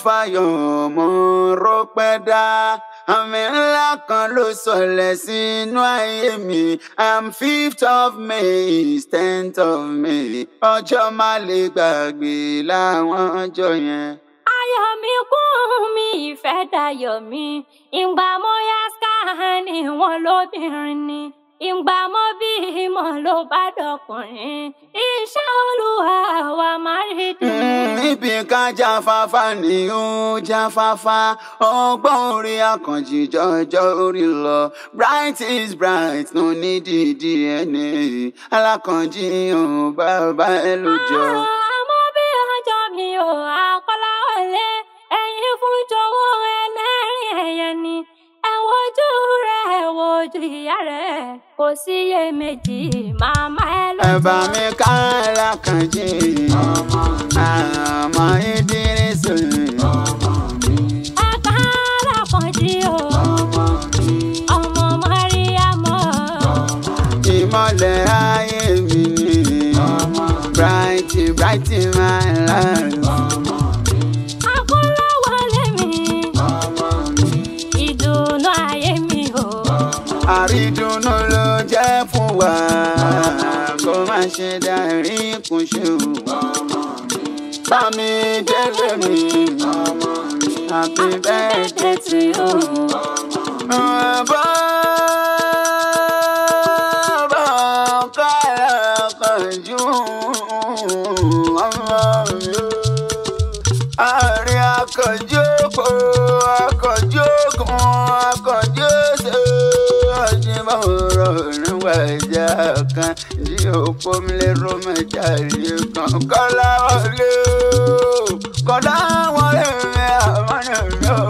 fayọ̀ mo rọpẹ́ dá àmì ńlá kan ló sọlẹ̀ sínú ayé mi i'm fifth of may is tenth of may ọjọ́ má lè gbàgbé láwọn ọjọ́ yẹn. ayọ̀ mi kún mi ìfẹ́ dayọ̀ mi ìgbà mo yá scan ni wọn lóbìnrin ni ìgbà mo bímọ ló bá dọkùnrin iṣẹ́ olúwa wa máa rí dùn. níbi ká jáfáfá ni ó jáfáfá ọgbọ́n orí akànjì jọjọ́ orí lọ bright is bright no need DNA alákànjì ò bàbá ẹ lójọ. àmọ́ bí ọjọ́ mi ò àkọláwọlé ẹ̀yin fún jọ̀wọ́ ẹlẹ́rìn ẹ̀yẹ ni ẹ wojú rẹ̀ ẹ wojú ìyá rẹ̀ kò síyèméjì màmá ẹ ló ẹ bá mi ká alákànjì àmọ́ ìdírísù ẹ ká lákànjí o ọmọ mọ́ríyámọ́ ìmọ̀lẹ̀ ayé mi ni bright bright my life. àkọláwọlé mi ìdùnnú ayé mi o. àrídùnnú ló jẹ́ fún wa kó má ṣe dárí kùn ṣe o. bá mi délé mi happy birthday to you. Bàbá bá kára kanjú ọmọ mi o. Àárín akànjú kò akànjú kún akànjú ṣe ọjìmọ̀rọ̀ níwà ìjà kan tí òpó mi lè ró mẹ́ta rí kan kọ́lá wọlé o kọ́lá wọlé mi àmọ́nà mi o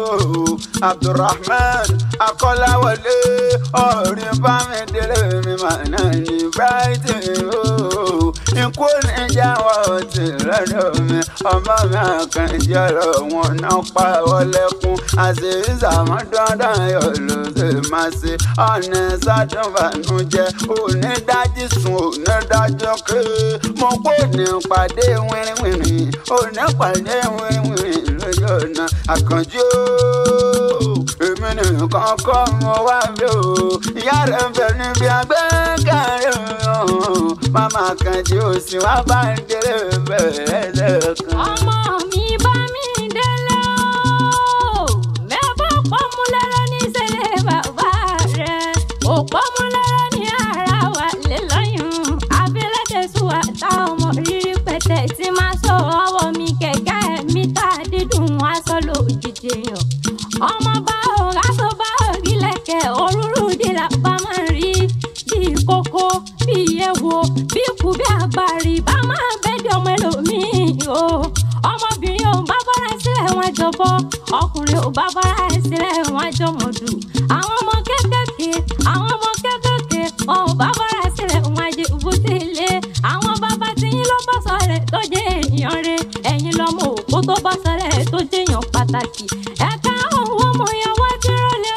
Abdulrahman akọ́láwọlé ọ̀rìn bá mi délé mi màná ní brighton o ikú níjà wọ́n ti lọ́dọ̀ mi ọmọ mi àkànjẹ́ ọ̀rọ̀ wọn náà pa ọlẹ́kùn àṣìṣà mọ́ dandan yọ̀ ló ṣe máa ṣe ọ̀nà sádùnbànújẹ́ òní dájú sùn òní dájú ké mo kó ní pàdé wìrìwìrì òní pàdé wìrìwìrì lójú ọ̀nà àkànjẹ́ o èmi nìkan kọ́ mo wá bí o ìyá rẹ̀ ń bẹ níbi agbẹ́kẹ̀rẹ́ o màmá kan tí o sì wá bá ń délé bẹ̀rẹ̀ lẹ́ẹ̀kan. ọmọ mi bá mi délé o mẹ́fọ́ pọ́nmú lẹ́rọ ní sẹ́lẹ̀ bàbá rẹ̀ ò pọ́nmú lẹ́rọ ní ara wà lé lọ́yún abẹ́lẹ́dẹ̀sùn àtà ọmọ rírí pẹ̀tẹ́ tí máa sọ ọwọ́ mi kẹ̀kẹ́ mi tá dídùn aṣọ lòjijì yàn ọmọ bá òun aṣọ bá òrí lẹ̀kẹ̀ òróró dìlà bá máa rí bí kókó bí ewo bí kú bí àgbàrí bá máa bẹ́ẹ̀dì ọmọ ẹlòmíì o ọmọbìnrin ò bá bọ́ra sílẹ̀ wọn jọbọ ọkùnrin ò bá bọ́ra sílẹ̀ wọn jọmọdù àwọn ọmọ kékèké àwọn ọmọ kékèké wọn ò bá bọ́ra sílẹ̀ wọn jẹ ìbútílé àwọn bàbá tí yín ló bọ́ sọ̀rẹ̀ tó jẹ́ èèyàn rẹ̀ ẹ̀yin lọ́mọ òkú tó bọ́ sọ̀rẹ̀ tó jẹ́ èèyàn pàtàkì ẹ̀ka òun ọmọ yẹn wá dúró lé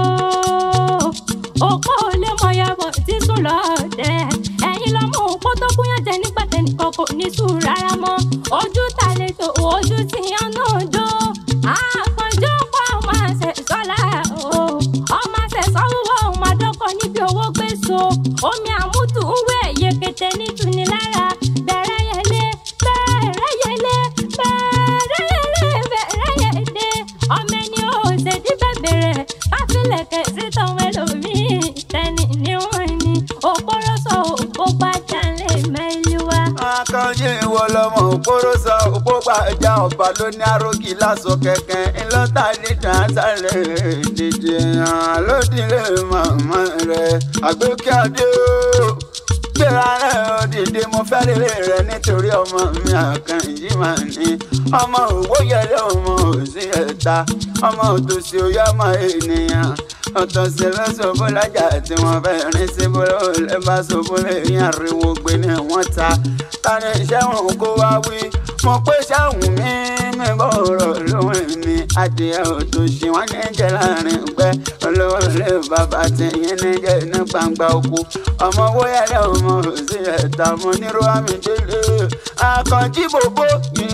o òpó olè mọ̀yàbọ̀ tí sùn lọ́ọ̀dẹ̀ ẹ̀yin lọ́mọ òpó tó kúnyàn jẹ nígbà tẹnìkan kò ní sùn rárá mọ́ ojú ta lè tó ojú tí yan náà jó àkànjọ pa ọmọ àṣẹ sọlá o ọmọ àṣẹ sọwọ́ ọmọ àdọ́kọ níbi owó gbé so omi àmútù ń wẹ̀ yekete nítuni lára bẹ̀rẹ̀ yẹlé bẹ̀rẹ̀ yẹlé bẹ̀rẹ̀ yẹlé bẹ̀rẹ̀ yẹlé ọmọ ẹni ò ṣèdí bẹ̀bẹ̀rẹ̀ káfílẹ̀kẹ̀ sí tọ́wọ́ ẹlòmíì tẹ́ni níwọ̀n ni òpóròsọ òpó gbájà lè mẹ́lí wá. akànjí ìwọ lọmọ òpóró sọ òpó gbàjà ọba ló ní arógì lásọ kẹkẹ ńlọta dídá sáré dìde hàn lódìlé màmá rẹ àgbékè adé o gbéra rẹ ó dìde mo fẹ́ rere rẹ nítorí ọmọ mi àkànjí mà ní ọmọ òwò yẹlẹ ọmọ òsì ẹ̀ta ọmọ òtòsí oyè ọmọ ènìyàn ọ̀tọ̀sí lọ́sọ̀bọ̀ lájà tí wọ́n fẹ́ rìn sí bọ́lá olè bá sọ̀bọ̀ lẹ́yìn ariwo gbé ní wọ́n ta tani iṣẹ́ wọn kó wá wí mo pé sáwùn mi mi bọ̀rọ̀ lóhùn mi adìẹ òtòṣì wọn ní jẹ láàrin gbẹ olówó lè bàbá tẹ̀yìn ní jẹ ní gbangba oko ọmọ wóyálẹ̀ ọmọ òsì ẹ̀ta mo nírú àmì délé àkànjí bòbó ni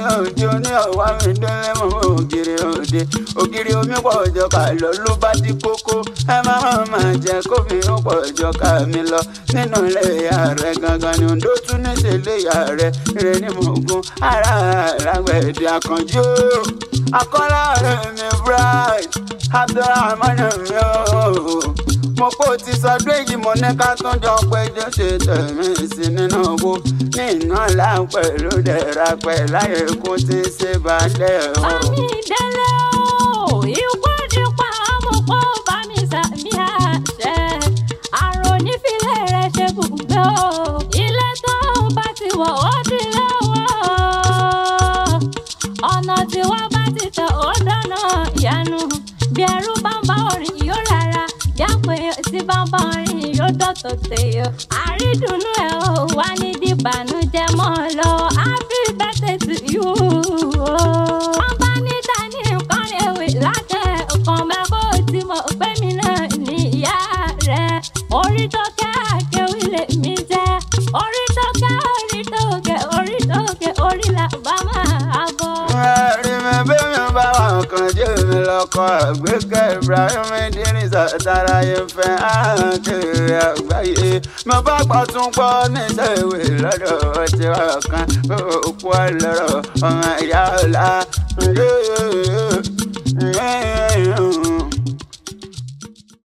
òde oní ọ̀wá mi délé mọ́ ògiri òde ògiri omi pọ̀ jọ ká lọ ló bá di kókó ẹ má má má jẹ kómi ó pọ̀ jọ ká mi lọ nínú ilé ìyá rẹ gangan ni òǹdó tún ní tẹ̀lé ìyá rẹ rẹ ní mọ̀gún ara àràgbẹ̀dẹ àkànjú akọ́lá rẹ̀ mi bright abdulrahman mi ooo mo kó ti sọdún èyí mo ní ká tún jọ péjọ ṣe tẹ̀mí sí nínú owó ní iná láǹpẹ̀ ló dẹ̀ra pẹ̀ láyé kó ti ṣe balẹ̀ o. Bámi délé o, ikú nípa ọmọ kó bá mi sàmì àṣẹ. Àrùn onífilẹ̀ rẹ̀ ṣe bùgbé o. Ilé tó bá ti wọ̀ ó ti lọ́wọ́. Ọ̀nà tí wọ́n bá ti tẹ̀ ó dáná ìyanu. Bí ẹrú bá ń bá orin yóò rárá. Jápé tí bá ń bá orin yóò dọ̀tọ̀ tèèyàn. Àrídùnnú ẹ̀ ò wá ní dìbànújẹ́ mọ́ ọ lọ. Happy birthday to you. Wọ́n bá ní dání nǹkan rèwé látẹ̀ ọkàn mẹ́kọ́ tí mo pé mi náà ní ìyá rẹ̀. Orí tó kẹ́ àkéwì lè mi jẹ́. Orí tó kẹ́ orí tó kẹ́ orí tó kẹ́ orí là bá máa bọ̀. rí mi bí mi bá wà kàn jẹ́ mi lọ́kọ̀ àgbékẹ́ ibrahim idrisa tara yẹn fẹ́ àkèrè àgbáyé mo bá gbọ́ tún gbọ́ níṣẹ́ ìwé lọ́dọ̀ ọtí ọ̀kan òkú ọlọ́rọ̀ ọmọ ìyá ọ̀la